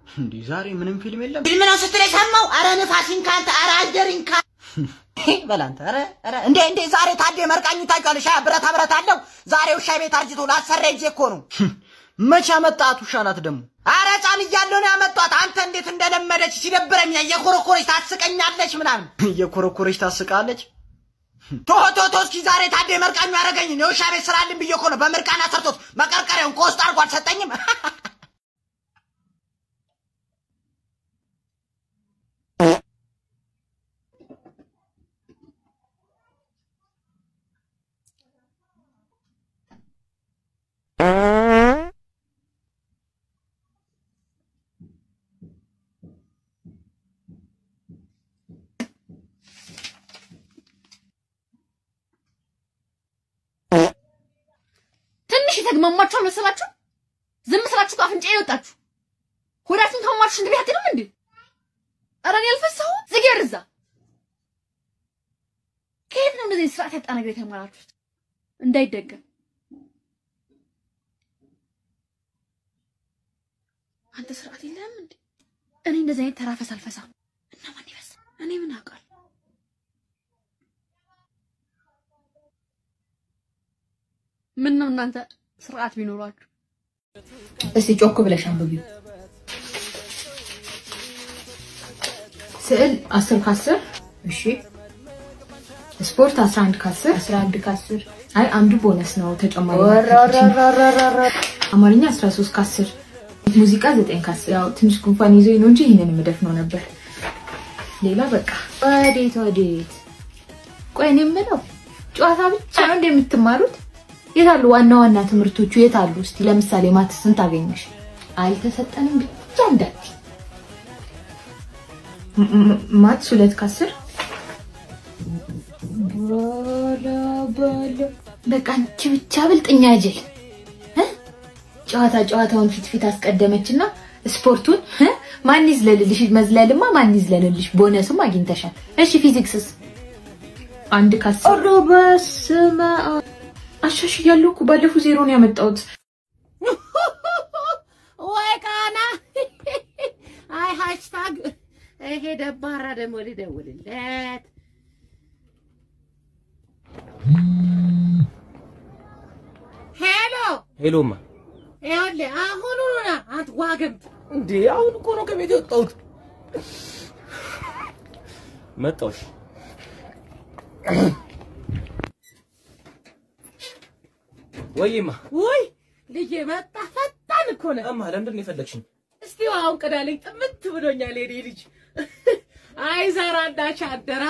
እንዲህ ዛሬ ምንም ፊልም የለም። ፊልም ነው ስትል የሰማው? አረ ንፋሲን ካንተ አረ አደሪን ካ በላንተ አረ አረ እንዴ እንዴ ዛሬ ታዴ መርቃኙ ታውቂዋለሽ? ሻ ብረታ ብረት አለው ዛሬ ውሻ ቤት አርጅቶ ላሰራ እጄ እኮ ነው። መቼ አመጣት ውሻ ናት ደግሞ? አረ ሕፃን እያለሁ ነው ያመጧት። አንተ እንዴት እንደለመደች ሲደብረኝ እየኮረኮረች ታስቀኛለች ምናምን እየኮረኮረች ታስቃለች። ቶ ቶ ቶ እስኪ ዛሬ ታዴ መርቃኙ ያደረገኝ ነው። የውሻ ቤት ስራልን ብዬ እኮ ነው በምርቃና ሰርቶት መቀርቀሪያውን ከውስጥ አድርጎ አልሰጠኝም። ትንሽ የተግማማችሁ አልመሰላችሁ? ዝም ስላችሁ ከአፍንጫ ይወጣችሁ ሆዳችሁን ከማማችሁ ሽንት ቤት አትሄዱም እንዴ? ኧረ እኔ አልፈሳሁም። ዝግ እዛ ከየት ነው እንደዚህ ስርዓት ያጣ ነገር የተማራችሁት? እንዳይደገም አንተ ስርዓት የለህም እንዴ? እኔ እንደዚህ አይነት ተራፈስ አልፈሳም። እና ማን ይፈሳ? እኔ ምን አውቃለሁ? ምን ነው እናንተ ስርዓት ቢኖራችሁ። እስቲ ጮክ ብለሽ አንብቢው። ስዕል 10 ከ10 እሺ። ስፖርት 11 ከ10 11 ከ10 አይ አንዱ ቦነስ ነው ተጨማሪ አማርኛ 13 ከ10 ሙዚቃ 9 ከ10 ያው ትንሽ ጉንፋን ይዞኝ ነው እንጂ ይሄንን የምደፍነው ነበር። ሌላ በቃ ወዴት ወዴት? ቆይ እኔ የምለው ጨዋታ ብቻ ነው እንደምትማሩት? የት አሉ ዋና ዋና ትምህርቶቹ የት አሉ? እስቲ ለምሳሌ ማትስ ስንት አገኘሽ? አልተሰጠንም ብቻ እንዳት ማትስ ሁለት ከአስር ባላ ባላ በቃ አንቺ ብቻ ብልጥኛ ጅል እ? ጨዋታ ጨዋታውን ፊት ፊት አስቀደመችና ስፖርቱን እ? ማን ይዝለልልሽ? መዝለልማ ማን ይዝለልልሽ? ቦነስም አግኝተሻል። እሺ ፊዚክስስ አንድ ከአስር ኧረ በስመ አብ አሻሽያለሁ እኮ ባለፈው ዜሮ ነው ያመጣሁት። ወይ ቃና አይ ሃሽታግ ይሄ ደባራ ደግሞ ልደውልለት ሄሎ ሄሎማ ይኸውልህ አሁኑኑ ና አንተ ዋግምት እንዴ አሁን እኮ ነው ከቤት የወጣሁት። መጣሁሽ። ወይማ ውይ ልጄ መጣ ፈጣን እኮ ነህ እማ ለምንድን ነው የፈለግሽኝ? እስቲ አሁን ቅዳልኝ ጥምት ብሎኛል የኔ ልጅ አይ ዘራ እንዳች አደራ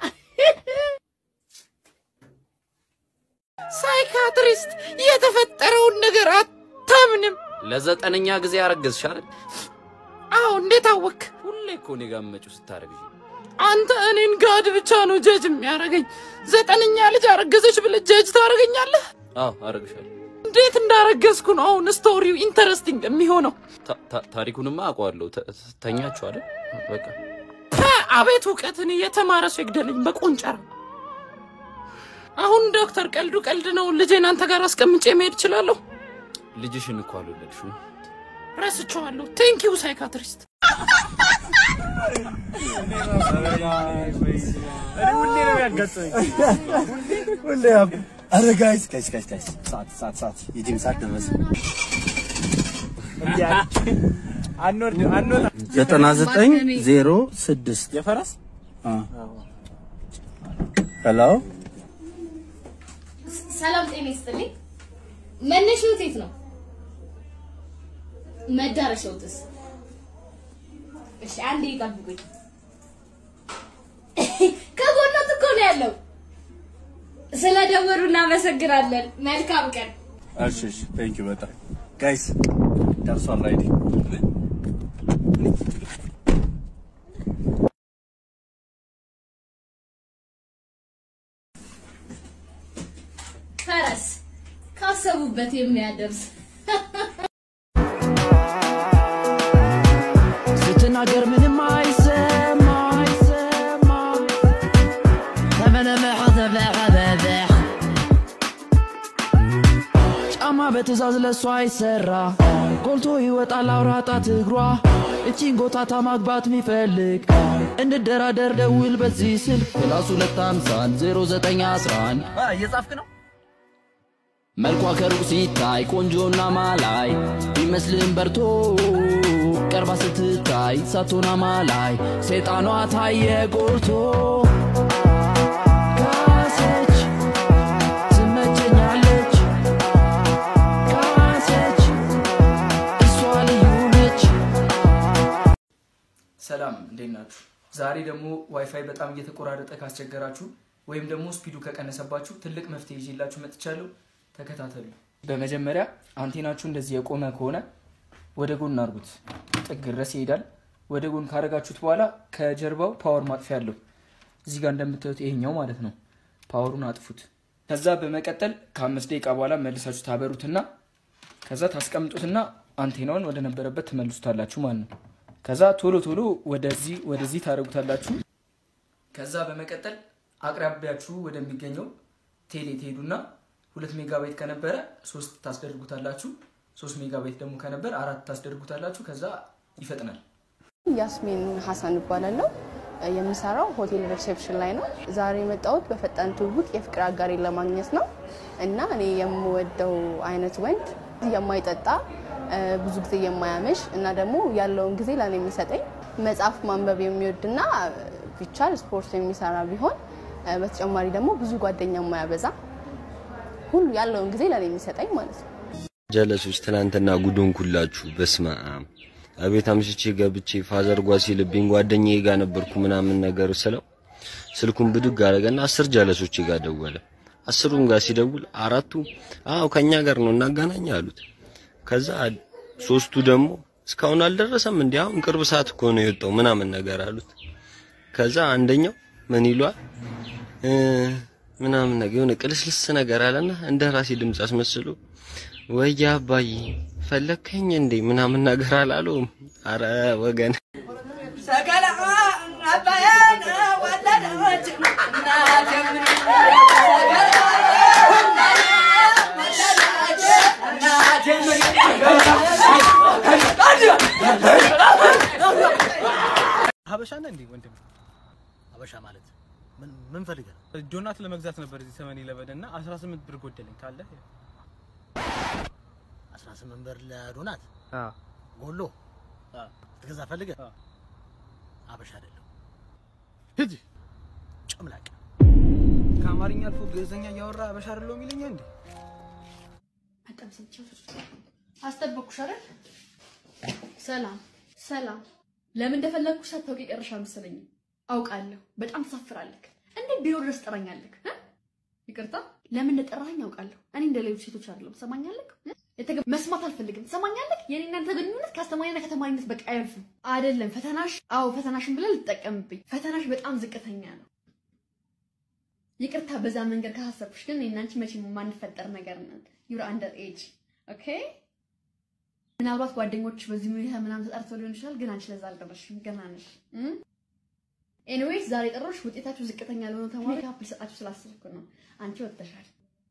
ሳይካትሪስት የተፈጠረውን ነገር አታምንም ለዘጠነኛ ጊዜ አረገዝሽ አይደል? አዎ እንዴት አወክ ሁሌ እኮ እኔ ጋር የምመጪው ስታረግዥ አንተ እኔን ጋድ ብቻ ነው ጀጅ የሚያደርገኝ ዘጠነኛ ልጅ አረገዘች ብለህ ጀጅ ታደርገኛለህ አዎ አረግሻለሁ። እንዴት እንዳረገዝኩ ነው አሁን ስቶሪው ኢንተረስቲንግ የሚሆነው ታ- ታ- ታሪኩንማ አውቀዋለሁ። ተ- ተኛችሁ አይደል? በቃ ፐ፣ አቤት እውቀትን የተማረ ሰው ይግደለኝ በቆንጨራ አሁን ዶክተር ቀልዱ ቀልድ ነው ልጄን አንተ ጋር አስቀምጬ መሄድ እችላለሁ ልጅሽን እኮ አልወለድሽውም። ረስቼዋለሁ ቴንክ ዩ ሳይካትሪስት ሁሌ አረ ጋይስ ጋይስ ጋይስ ጋይስ ሰዓት ሰዓት ሰዓት የጂም ሰዓት ደረሰ። ዘጠና ዘጠኝ ዜሮ ስድስት የፈረስ ሄሎ ሰላም ጤና ይስጥልኝ። መነሻው የት ነው? መዳረሻውስ? እሺ አንዴ ይጠብቁኝ። ከጎኖት እኮ ነው ያለው። ስለደወሉ እናመሰግናለን። መልካም ቀን። እሺ እሺ ቴንክ ዩ በጣም ጋይስ ደርሷል ራይድ ፈረስ ካሰቡበት የሚያደርስ ስትናገር ምንም አይሰማ አይሰማ ተመለመሐ ተበሐበበ ጫማ በ በትእዛዝ ለሷ አይሰራ ጎልቶ ይወጣል አውራ ጣት እግሯ እቺን ጎታታ ማግባት ሚፈልግ እንደራደር ደውል በዚህ ስልክ ፕላስ ሁለት ሃምሳን ዜሮ ዘጠኝ አስራን እየጻፍክ ነው? መልኳ ከሩቅ ሲታይ ቆንጆና ማላይ ቢመስልም በርቶ ቀርባ ስትታይ ሳቶና ማላይ ሰይጣኗ ታየ ጎልቶ ካሰች ትመቸኛለች ካሰች እሷ ልዩ ነች ሰላም እንዴት ናችሁ? ዛሬ ደግሞ ዋይፋይ በጣም እየተቆራረጠ ካስቸገራችሁ ወይም ደግሞ ስፒዱ ከቀነሰባችሁ ትልቅ መፍትሄ ይዤላችሁ መጥቻለሁ። ተከታተሉ። በመጀመሪያ አንቴናችሁ እንደዚህ የቆመ ከሆነ ወደ ጎን አድርጉት። ጥግ ድረስ ይሄዳል። ወደ ጎን ካረጋችሁት በኋላ ከጀርባው ፓወር ማጥፊያ አለው። እዚህ ጋር እንደምታዩት ይሄኛው ማለት ነው። ፓወሩን አጥፉት። ከዛ በመቀጠል ከአምስት ደቂቃ በኋላ መልሳችሁ ታበሩትና ከዛ ታስቀምጡትና አንቴናውን ወደ ነበረበት ትመልሱታላችሁ ማለት ነው። ከዛ ቶሎ ቶሎ ወደዚህ ወደዚህ ታደርጉታላችሁ። ከዛ በመቀጠል አቅራቢያችሁ ወደሚገኘው ቴሌ ትሄዱና ሁለት ሜጋባይት ከነበረ ሶስት ታስደርጉታላችሁ። ሶስት ሜጋባይት ደግሞ ከነበረ አራት ታስደርጉታላችሁ። ከዛ ይፈጥናል። ያስሚን ሀሰን እባላለሁ። የምሰራው ሆቴል ሪሴፕሽን ላይ ነው። ዛሬ የመጣሁት በፈጣን ትውውቅ የፍቅር አጋሬን ለማግኘት ነው እና እኔ የምወደው አይነት ወንድ የማይጠጣ ብዙ ጊዜ የማያመሽ እና ደግሞ ያለውን ጊዜ ለእኔ የሚሰጠኝ መጽሐፍ ማንበብ የሚወድና ቢቻል ስፖርት የሚሰራ ቢሆን በተጨማሪ ደግሞ ብዙ ጓደኛ የማያበዛ ሁሉ ያለውን ጊዜ ለእኔ የሚሰጠኝ ማለት ነው። ጀለሶች ትናንትና ጉዶን ኩላችሁ በስመ አብ አቤት አምሽቼ ገብቼ ፋዘር ጓ ሲልብኝ ጓደኛዬ ጋር ነበርኩ ምናምን ነገር ስለው ስልኩን ብድግ አደረገና አስር ጀለሶች ጋር ደወለ። አስሩም ጋር ሲደውል አራቱ አዎ ከኛ ጋር ነው እናገናኝ አሉት። ከዛ ሶስቱ ደግሞ እስካሁን አልደረሰም እንዴ አሁን ቅርብ ሰዓት እኮ ነው የወጣው ምናምን ነገር አሉት። ከዛ አንደኛው ምን ይሏል እ ምናምን ነገር የሆነ ቅልስልስ ነገር አለና እንደ ራሴ ድምፅ አስመስሎ ወይ አባዬ ፈለከኝ እንዴ ምናምን ነገር አላለውም። አረ ወገን ሰቀለ አባዬን ወለደች እናቴ ምን ሀበሻ ነህ እንዴ ወንድም? ሀበሻ ማለት ምን ምን ፈልገህ ነው? ዶናት ለመግዛት ነበር እዚህ ሰመን ኢለቨን እና 18 ብር ጎደለኝ ካለ 18 ብር ለዶናት ጎሎ ትገዛ ፈልገህ? ሀበሻ አይደለም። ሂጂ ጭምላቅ ከአማርኛ አልፎ ግዕዝኛ እያወራ አበሻ አይደለሁ የሚለኛ እንዴ? በጣም ሰምቼው አስጠበቅኩሽ አይደል? ሰላም ሰላም። ለምን እንደፈለግኩሽ ሳታውቂ ቀረሽ አልመሰለኝም። አውቃለሁ። በጣም ትሳፍራለህ። እንዴት ቢሮ ድረስ ትጠራኛለህ? እ? ይቅርታ፣ ለምን እንደጠራኸኝ አውቃለሁ። እኔ እንደ ሌሎች ሴቶች አይደለም። ትሰማኛለህ? እ? የተገ- መስማት አልፈልግም። ትሰማኛለህ? የኔ እናንተ ግንኙነት ከአስተማሪና ከተማሪነት በቃ አያልፍም። አይደለም ፈተናሽ፣ አዎ ፈተናሽን ብለህ ልትጠቀምብኝ። ፈተናሽ በጣም ዝቅተኛ ነው። ይቅርታ በዛ መንገድ ካሳሰብኩሽ፣ ግን እኔና አንቺ መቼም የማንፈጠር ነገር ነን። ዩር አንደር ኤጅ ኦኬ። ምናልባት ጓደኞች በዚህ ሁኔታ ምናምን ተጠርተው ሊሆን ይችላል፣ ግን አንቺ ለዛ አልደረስሽም። ገና ነሽ። ኤኒዌይስ ዛሬ ጠሮሽ ውጤታችሁ ዝቅተኛ ለሆነ ተማሪ ካፕ ልሰጣችሁ ስላሰብኩ ነው። አንቺ ወጥተሻል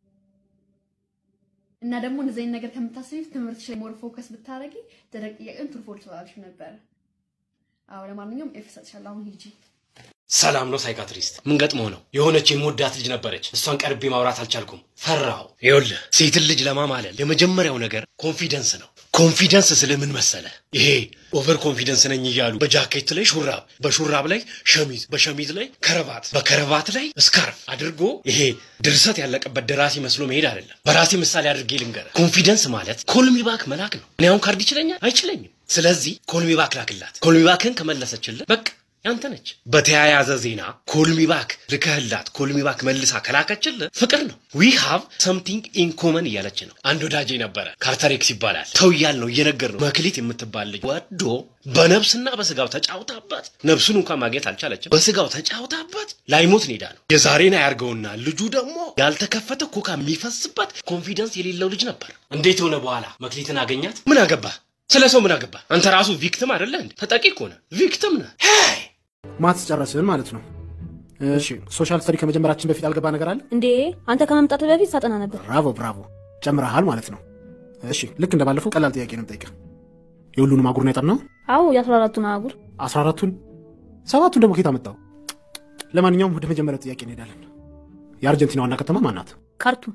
እና ደግሞ እንደዚህ አይነት ነገር ከምታስቢ ትምህርትሽ ላይ ሞር ፎከስ ብታደርጊ ደረቅ ጥያቄውን ትርፎ ልትወጣልሽ ነበረ። አዎ ለማንኛውም ኤፍ እሰጥሻለሁ። አሁን ሂጂ። ሰላም ነው ሳይካትሪስት። ምን ገጥሞ ነው? የሆነች የምወዳት ልጅ ነበረች። እሷን ቀርቤ ማውራት አልቻልኩም፣ ፈራሁ። ይኸውልህ ሴትን ልጅ ለማማለል የመጀመሪያው ነገር ኮንፊደንስ ነው። ኮንፊደንስ ስለ ምን መሰለ? ይሄ ኦቨር ኮንፊደንስ ነኝ እያሉ በጃኬት ላይ ሹራብ፣ በሹራብ ላይ ሸሚዝ፣ በሸሚዝ ላይ ከረባት፣ በከረባት ላይ ስካርፍ አድርጎ ይሄ ድርሰት ያለቀበት ደራሲ መስሎ መሄድ አይደለም። በራሴ ምሳሌ አድርጌ ልንገርህ። ኮንፊደንስ ማለት ኮልሚባክ መላክ ነው። እኔ አሁን ካርድ ይችለኛል አይችለኝም። ስለዚህ ኮልሚባክ ላክላት። ኮልሚባክን ከመለሰችልን በቃ ያንተ ነች። በተያያዘ ዜና ኮልሚባክ ልከህላት ኮልሚባክ መልሳ ከላከችልህ ፍቅር ነው። ዊ ሃቭ ሰምቲንግ ኢን ኮመን እያለች ነው። አንድ ወዳጄ ነበረ ካርተሬክስ ይባላል። ተው እያል ነው እየነገር ነው። መክሊት የምትባል ልጅ ወዶ በነብስና በስጋው ተጫውታበት ነብሱን እንኳን ማግኘት አልቻለችም። በስጋው ተጫውታበት ላይሞት ኔዳ ነው። የዛሬን አያርገውና ልጁ ደግሞ ያልተከፈተ ኮካ የሚፈስበት ኮንፊደንስ የሌለው ልጅ ነበር። እንዴት ሆነ በኋላ መክሊትን አገኛት? ምን አገባ? ስለ ሰው ምን አገባ? አንተ ራሱ ቪክቲም አይደለ እንዴ? ተጠቂ እኮ ነህ፣ ቪክቲም ነህ። ማትስ ጨረስን ማለት ነው። እሺ ሶሻል ስተዲ ከመጀመራችን በፊት ያልገባ ነገር አለ? እንዴ አንተ ከመምጣት በፊት ሳጠና ነበር። ብራቮ ብራቮ፣ ጨምረሃል ማለት ነው። እሺ ልክ እንደባለፈው ቀላል ጥያቄ ነው የምጠይቅህ። የሁሉንም አህጉር ነው የጠናው? አዎ የአስራ አራቱን አህጉር አስራ አራቱን ሰባቱን ደግሞ ከየት አመጣው? ለማንኛውም ወደ መጀመሪያው ጥያቄ እንሄዳለን። የአርጀንቲና ዋና ከተማ ማን ናት? ካርቱም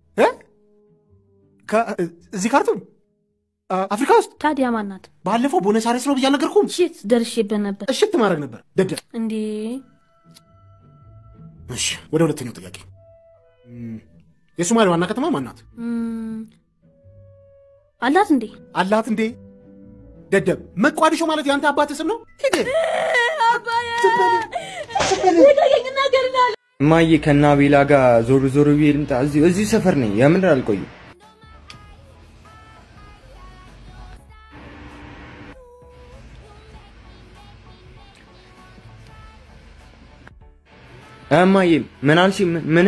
እዚህ ካርቱም አፍሪካ ውስጥ ታዲያ ማን ናት? ባለፈው ቦነስ አይረስ ነው ብዬ አልነገርኩም? ሽት ደርሼበት ነበር። እሽት ማድረግ ነበር ደደብ። እንዴ እሺ ወደ ሁለተኛው ጥያቄ እም፣ የሶማሊያ ዋና ከተማ ማን ናት? እም፣ አላት እንዴ? አላት እንዴ? ደደብ መቋዲሾ ማለት የአንተ አባት ስም ነው? ሂድ እማዬ ከና ቤላ ጋር ዞር ዞር ብዬ ልምጣ። እዚሁ እዚሁ ሰፈር ነኝ። የምር አልቆይም። እማዬ ምን አልሽ? ምን ምን?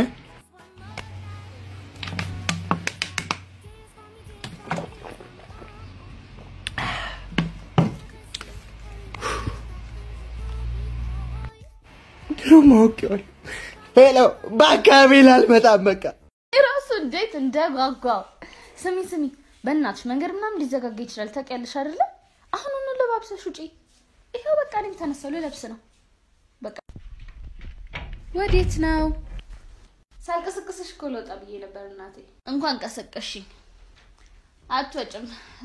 ድሮ ማወቂዋል። ሄሎ በአካባቢ ላልመጣም በቃ ራሱ እንዴት እንደጓጓው። ስሚ ስሚ፣ በእናትሽ መንገድ ምናምን ሊዘጋጋ ይችላል ታውቂያለሽ አይደለ? አሁኑኑ ለባብሰሽ ውጪ። ይኸው በቃ እኔም ተነሳሁ ልለብስ ነው። በቃ ወዴት ነው? ሳልቀሰቅስሽ እኮ ልወጣ ብዬ ነበር እናቴ። እንኳን ቀሰቀሽኝ። አትወጭም።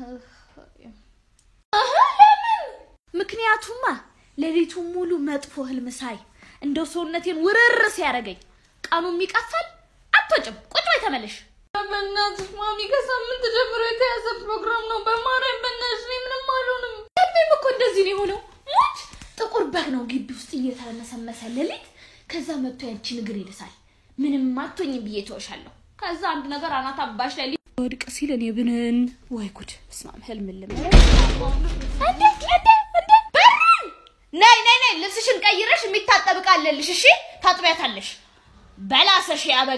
አሀ፣ ለምን? ምክንያቱማ ሌሊቱን ሙሉ መጥፎ ህልም ሳይ እንደው ሰውነቴን ውርር ሲያደርገኝ ቀኑ የሚቀፋል። አትወጭም። ቁጭ በይ ተመለሽ። በእናትሽ ማሚ ከሳምንት ጀምሮ የተያዘ ፕሮግራም ነው። በማርያም በእናትሽ እኔ ምንም አልሆንም። ህልሜም እኮ እንደዚህ ነው የሆነው። ሞች ጥቁር በግ ነው ግቢ ውስጥ እየተመሰመሰ ሌሊት። ከዛ መጥቶ ያንቺን እግር ይልሳል። ምንም አትሆኝም ብዬ ተወሻለሁ። ከዛ አንድ ነገር አናት አባሽ ላይ ወድቅ ሲል እኔ ብንን ወይ ጉድ! በስመ አብ ህልም ልም ነይ ነይ ነይ፣ ልብስሽን ቀይረሽ የሚታጠብ ዕቃ አለልሽ። እሺ ታጥቢያታለሽ። በላሰሽ ያበግ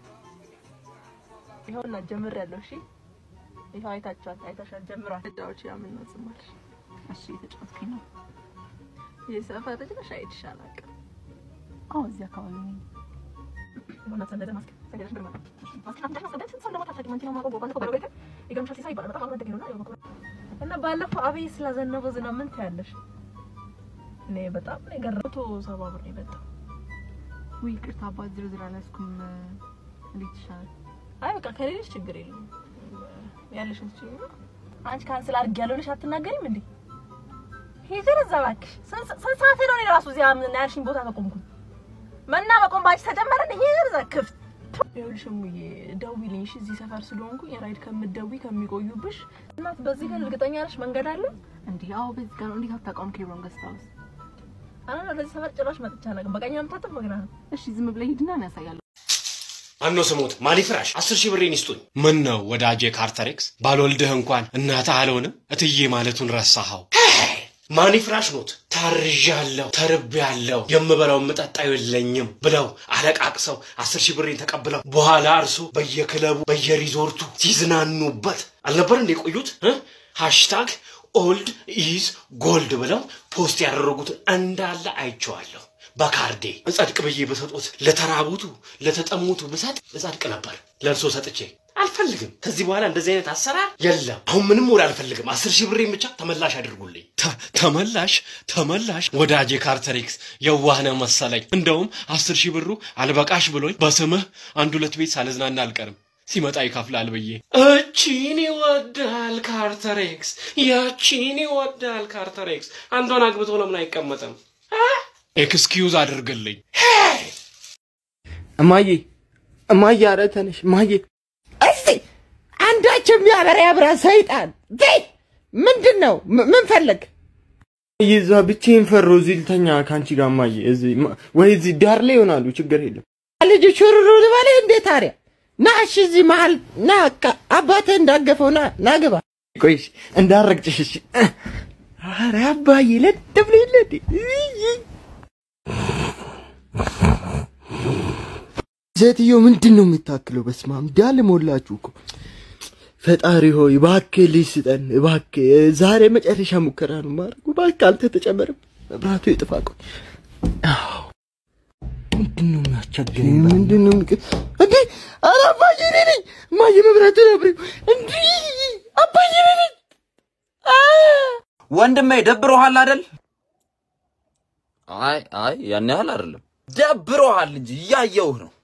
ይኸውና ጀምሬያለሁ። እሺ ይኸው አይታችኋል፣ አይታሻል። ጀምሯል። እዳዎች ያምን ነው ዝማልሽ። እሺ የተጫወትኩኝ ነው። ይህ ሰፈር ልጅ ነሽ? አይቼሽ አላውቅም። አዎ እዚህ አካባቢ ነኝ። ይኸውና ሰንደደ ማስክ ሰንደደሽ ብር ማለት ማስክ አፍንጫሽ ሰንደደ ስንት ሰው ደግሞ ታታቂ ማንቺ ነው የማውቀው በቃ እኮ ባለቤት ይገርምሻል። ሲሳይ ይባላል። በጣም አብሮ አደጌ ነው እና ያው እና ባለፈው አብይ ስላዘነበው ዝናብ ምን ትያለሽ? እኔ በጣም ነው የገረመኝ። መቶ ሰባ ብር ነው የመጣው። ውይ ይቅርታ አባት ዝርዝር አልያዝኩም። እንዴት ይሻላል? አይ በቃ ከሌለሽ ችግር የለውም ያለሽን ትችይ ነው። አንቺ ካንስል አድርጌያለሁ ብለሽ አትናገሪም እንዴ? ሂጂ እዛ እባክሽ። ስንት ስንት ሰዓቴ ነው እኔ ራሱ እዚያ ምን ያልሽኝ ቦታ ከቆምኩኝ? መና መቆም ባንቺ ተጀመረ እንዴ? ሂጂ እዛ ክፍት ይኸውልሽ እሙዬ ደውዪልኝ እሺ። እዚህ ሰፈር ስለሆንኩኝ ራይድ ከምትደውይ ከሚቆዩብሽ እናት። በዚህ ግን እርግጠኛ ነሽ መንገድ አለ እንዴ? አዎ በዚህ ጋር ነው። እንዴት አታውቀውም? ኬብሮን ገስት ሃውስ አረ ለዚህ ሰፈር ጭራሽ መጥቻ አላውቅም። በቀኝ ነው የምታጠብ በግራ ነው? እሺ ዝም ብለህ ሂድና እኔ ያሳያለሁ። አኖ ስሙት ማሊ ፍራሽ አስር ሺህ ብሬን ይስጡኝ። ምን ነው ወዳጄ ካርተሬክስ ባልወልድህ እንኳን እናትህ አልሆንም እትዬ ማለቱን ረሳኸው። ማኒ ፍራሽ ኖት ታርዣለሁ፣ ተርቤያለሁ፣ የምበላው የምጠጣው የለኝም ብለው አለቃቅሰው አስር ሺህ ብሬን ተቀብለው በኋላ እርሱ በየክለቡ በየሪዞርቱ ሲዝናኑበት አልነበር እንደ የቆዩት እ? ሃሽታግ ኦልድ ኢዝ ጎልድ ብለው ፖስት ያደረጉትን እንዳለ አይቼዋለሁ። በካርዴ እጸድቅ ብዬ በሰጡት ለተራቡቱ ለተጠሙቱ ብሰጥ እጸድቅ ነበር። ለእርሶ ሰጥቼ አልፈልግም። ከዚህ በኋላ እንደዚህ አይነት አሰራር የለም። አሁን ምንም ወደ አልፈልግም። አስር ሺህ ብሬን ብቻ ተመላሽ አድርጉልኝ። ተ- ተመላሽ ተመላሽ። ወዳጄ ካርተሬክስ የዋህነ መሰለኝ። እንደውም አስር ሺህ ብሩ አልበቃሽ ብሎኝ በስምህ አንድ ሁለት ቤት ሳልዝናና አልቀርም ሲመጣ ይከፍላል ብዬ እቺን ይወዳል ካርተሬክስ፣ ያቺን ይወዳል ካርተሬክስ። አንዷን አግብቶ ለምን አይቀመጥም? ኤክስኪዩዝ አድርግልኝ። እማዬ እማዬ፣ ኧረ ተነሽ እማዬ። እስቲ አንዳች የሚያበራ ያብራ ሰይጣን ቤት ምንድን ነው? ም- ምን ፈለግ? ይዛ ብቻዬን ፈሮ እዚህ ልተኛ ከአንቺ ጋር እማዬ። እዚህ ማ- ወይ እዚህ ዳር ላይ ይሆናሉ፣ ችግር የለም። ልጅ ሹሩሩ ልበለ እንዴ ታዲያ ና እሺ፣ እዚህ መሀል ና ካ- አባትህ እንዳገፈው ና ና ግባ። ቆይሽ እንዳረግጭሽ እሺ። ኧረ አባዬ ለጥ ብሎ የለ እንዴ? ሴትዮ ምንድን ነው የምታክለው? በስመ አብ እንዳለ ሞላችሁ እኮ። ፈጣሪ ሆይ እባክህ ልጅ ስጠን እባክህ። ዛሬ መጨረሻ ሙከራ ነው ማድረጉ። እባክህ አንተ ተጨመረም መብራቱ ይጥፋ። ቆይ አዎ። ምንድን ነው የሚያስቸግረኝ? ምንድን ነው የሚቀ- እንዴ ኧረ አባዬ እኔ ነኝ እማዬ መብራቱን አብሪው እንዴ አባዬ እኔ ነኝ ወንድሜ ደብሮሃል አይደል? አይ አይ ያን ያህል አይደለም። ደብሮሃል እንጂ እያየሁህ ነው።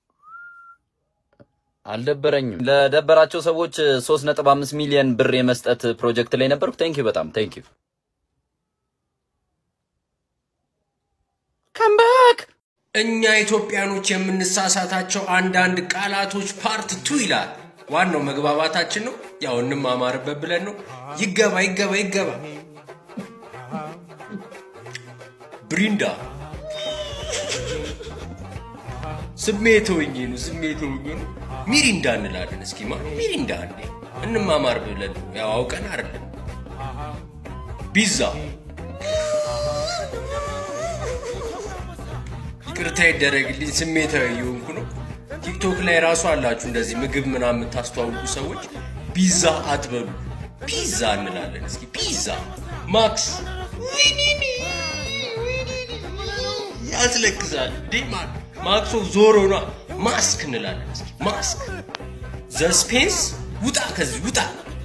አልደበረኝም። ለደበራቸው ሰዎች 3.5 ሚሊዮን ብር የመስጠት ፕሮጀክት ላይ ነበርኩ። ቴንክ ዩ በጣም ቴንክ ዩ። ከምባክ እኛ ኢትዮጵያኖች የምንሳሳታቸው አንዳንድ ቃላቶች ፓርት ቱ ይላል። ዋናው መግባባታችን ነው። ያው እንማማርበት ብለን ነው። ይገባ ይገባ ይገባ። ብሪንዳ ስሜት ሆኜ ነው ስሜት ሆኜ ነው። ሚሪንዳ እንላለን። እስኪ ማ ሚሪንዳ እንዴ እንማማር ብለን ነው። ያው አውቀን አይደለም። ቢዛ ይቅርታ ይደረግልኝ፣ ስሜታዊ የሆንኩ ነው። ቲክቶክ ላይ ራሱ አላችሁ እንደዚህ ምግብ ምናምን የምታስተዋውቁ ሰዎች ፒዛ አትበሉ፣ ፒዛ እንላለን። እስኪ ፒዛ ማክስ ያስለቅሳል እንዴ ማ- ማክሶ ዞሮ ኗ ማስክ እንላለን። እስኪ ማስክ ዘስፔንስ ውጣ፣ ከዚህ ውጣ።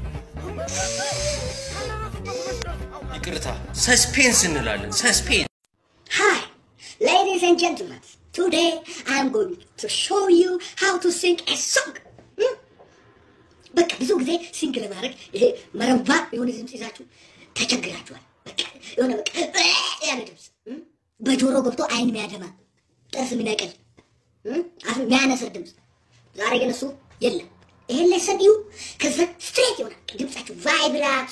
ይቅርታ ሰስፔንስ እንላለን። ሰስፔንስ Hi, ladies and gentlemen. Today I'm going to show you how to sing a song. Hmm? በቃ ብዙ ጊዜ ሲንግ ለማድረግ ይሄ መረባ የሆነ ድምፅ ይዛችሁ ተቸግራችኋል። በቃ የሆነ በቃ ያለ ድምፅ hmm? በጆሮ ገብቶ አይን የሚያደማ ጥርስ የሚነቅል hmm? አፍ የሚያነስር ድምፅ። ዛሬ ግን እሱ የለም። ይሄን ላይ ሰሚዩ ከዛ ስትሬት ይሆናል ድምፃችሁ ቫይብራቶ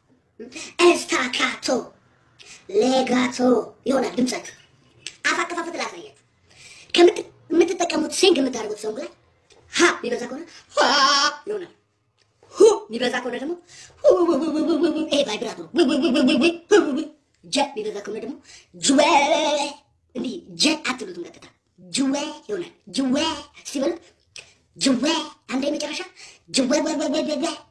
ኤስታካቶ ሌጋቶ ይሆናል ድምጻችሁ። አፍ አከፋፈት ላሳያችሁ። ከምት- የምትጠቀሙት ሲንግ የምታደርጉት ሰው ላይ ሀ የሚበዛ ከሆነ ሀ ይሆናል። ሁ የሚበዛ ከሆነ ደግሞ ሁ ሁ ሁ ሁ ሁ ሁ ይሄ ቫይብራቶ ነው። ው ው ው ው ው ው ው ው። ጀ የሚበዛ ከሆነ ደግሞ ጅዌ እንዲህ ጀ አትሉትም፣ ቀጥታ ጅዌ ይሆናል። ጅዌ ሲበሉት ጅዌ አንዴ መጨረሻ ጅዌ ወ ወ ወ ወ ወ